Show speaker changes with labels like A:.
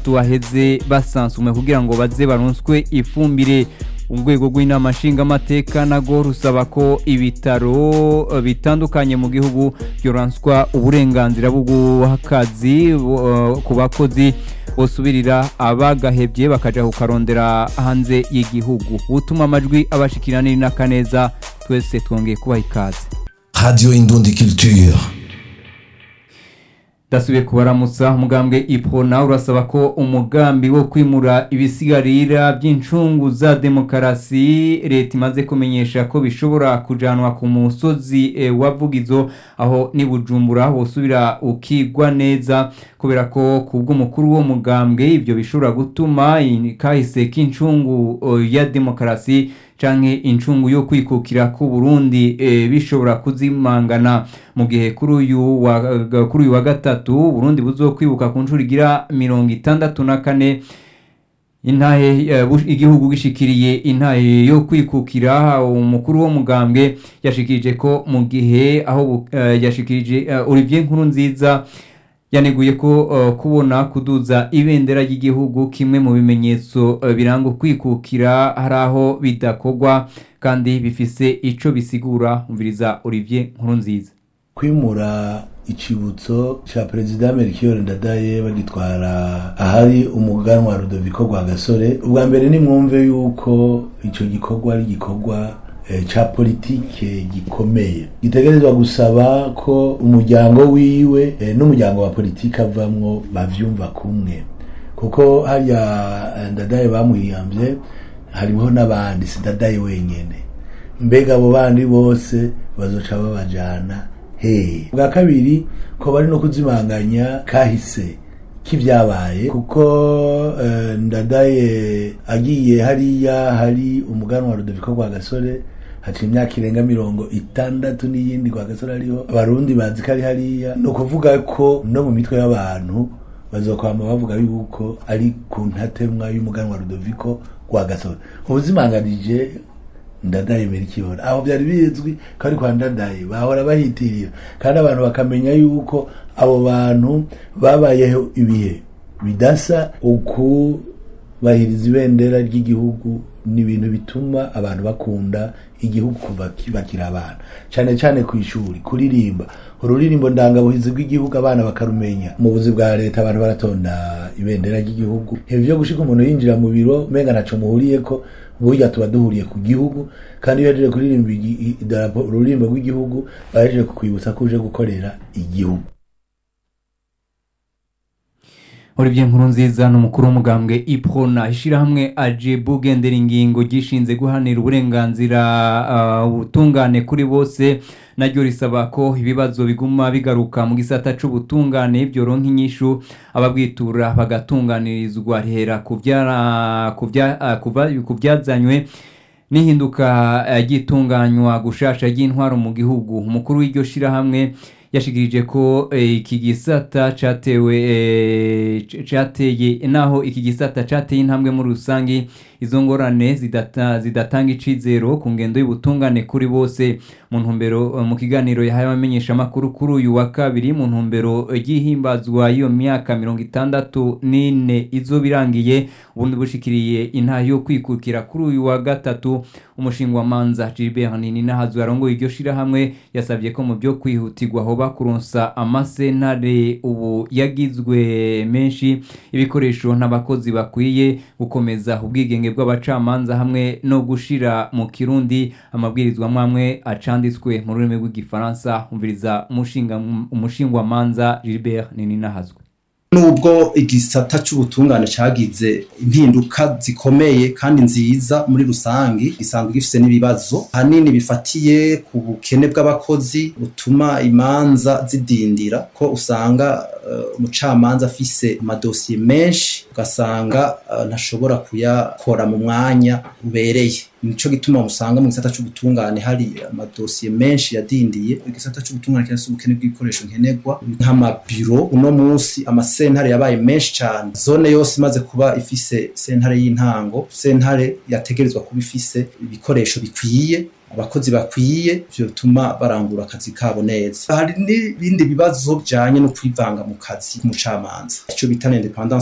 A: atandatu aheze basansumwe kugira ngo baze baronswe ifumbire urwego rw'inama nshingamateka nago rusaba ko ibitaro eh, bitandukanye mu gihugu byoranswa uburenganzira bwo guha akazi eh, ku bakozi bosubirira abagahebye bakaja kukarondera hanze y'igihugu utuma amajwi abashikira niri n'akaneza twese twongeye kubaha ikaze
B: Radio Indundi Culture.
A: dasubiye kubaramutsa umugambwe ipona urasaba ko umugambi wo kwimura ibisigarira by'incungu za demokarasi leta imaze kumenyesha ko bishobora kujanwa ku musozi e, wa vugizo aho ni bujumbura wosubira ukigwa neza kubera ko kubw'umukuru wo mugambwe ibyo bishobora gutuma i- kahise k'incungu o, ya demokarasi canke incungu yo kwikukira ku Burundi e, bishobora kuzimangana mu gihe kuri uyu wa kuri uyu wa gatatu Burundi buzokwibuka ku nshuro igira mirongo itandatu na kane intahe eh, bush- igihugu gishikiriye intahe yo kwikukira umukuru wo mugambwe yashikirije ko mu gihe aho bu- eh, yashikirije eh, Olivier Nkurunziza yaneguye ko uh, kubona kuduza ibendera ry'igihugu kimwe mu bimenyetso uh, biranga kwikukira hari aho bidakorwa kandi bifise ico bisigura umviriza Olivier Nkurunziza
C: kwimura icibutso ca perezida Melchior Ndadaye bagitwara ahari umuganwa wa Rudoviko Rwagasore ubwa mbere nimwumve yuko ico gikorwa ari gikorwa eh, ca politike gikomeye gitegerezwa gusaba ko umuryango wiwe eh, n'umuryango wa politike avamwo bavyumva kumwe kuko harya eh, Ndadaye bamuhiyamvye hariho n'abandi si Ndadaye wenyene mbega abo bandi bose bazoca babajana hehe bwa kabiri ko bari no kuzimanganya kahise k'ibyabaye kuko eh, ndadaye agiye hariya hari umuganwa wa rudoviko rwa gasore haca imyaka irenga mirongo itandatu n'iyindi rwa gasore ariho abarundi bazi ko ari hariya ni ukuvuga ko no mu mitwe y'abantu bazokwama bavuga yuko ari ku ntatemwa y'umuganwa wa rudoviko rwa gasore ubuzimanganije ndadaye merikiyora aho byari bizwi ko ari kwa ndadaye bahora bahitirira kandi abantu bakamenya yuko abo bantu babayeho ibihe bidasa ukubahiriza ibendera ry'igihugu ni ibintu bituma abantu bakunda igihugu kuva ki- bakiri abana cyane cyane ku ishuri kuririmba ururirimbo ndangabuhizi rw'igihugu abana bakarumenya mu buzi bwa leta abantu baratonda ibendera ry'igihugu ibi byo gushika umuntu yinjira mu biro menga ntaco muhuriye ko burya tuba duhuriye ku gihugu kandi iyo yaje kuririmba igi- i- idarapo ururirimbo rw'igihugu baje kukwibutsa ko uje gukorera igihugu
A: Olivier Nkurunziza n'umukuru w'umugambwe Iprona ishirahamwe aje bugendera ingingo gishinze guhanira uburenganzira uh, ubutungane kuri bose naryo risaba ko ibibazo biguma bigaruka mu gisata c'ubutungane byoronka inyishu ababwitura bagatunganirizwa rihera ku vyara- ku vya- ah, kuva- ku vyazanywe n'ihinduka eh, ry'itunganywa gushasha ry'intwaro mu gihugu umukuru w'iryo shirahamwe yashikirije ko eh, iki gisata catewe eh, c- cateye naho iki gisata cateye intambwe muri rusangi izo ngorane zidata, zidatanga icizero ku ngendo y'ubutungane kuri bose mu ntumbero eh, mu kiganiro yahaye abamenyesha amakuru kuri uyu wa kabiri mu ntumbero ry'ihimbazwa y'iyo myaka mirongo itandatu n'ine izo birangiye ubundi bushikiriye intaha yo kwikukira kuri uyu wa gatatu umushingwamanza Gilbert Nininahazu yarongoye iryo shirahamwe yasabye ko mu byo kwihutirwa hoba kuronsa amasentare ubu yagizwe menshi ibikoresho n'abakozi bakwiye gukomeza ubwigenge bw'abacamanza hamwe no gushira mu kirundi amabwirizwa mwamwe acanditswe mu rurimi rw'igifaransa umviriza umushinga umushingwamanza Gilbert Nininahazu
D: nubwo igisata c'ubutungane cagize impinduka zikomeye kandi nziza muri rusangi gisanzwe gifise n'ibibazo hanini bifatiye ku bukene bw'abakozi butuma imanza zidindira ko usanga uh, umucamanza afise amadosiye menshi ugasanga uh, ntashobora kuyakora mu mwanya ubereye nico gituma usanga mu gisata c'ubutungane hari amadosiye menshi yadindiye igisata c'ubutungane kirafise ubukene bw'ibikoresho nkenerwa nk'amabiro uno munsi amasentare yabaye menshi cane zone yose imaze kuba ifise sentare y'intango sentare yategerezwa kuba ifise ibikoresho bikwiye abakozi bakwiye vyotuma barangura akazi kabo neza hari n'ibindi bibazo bijanye no kwivanga mu kazi k'umucamanza ico bita independance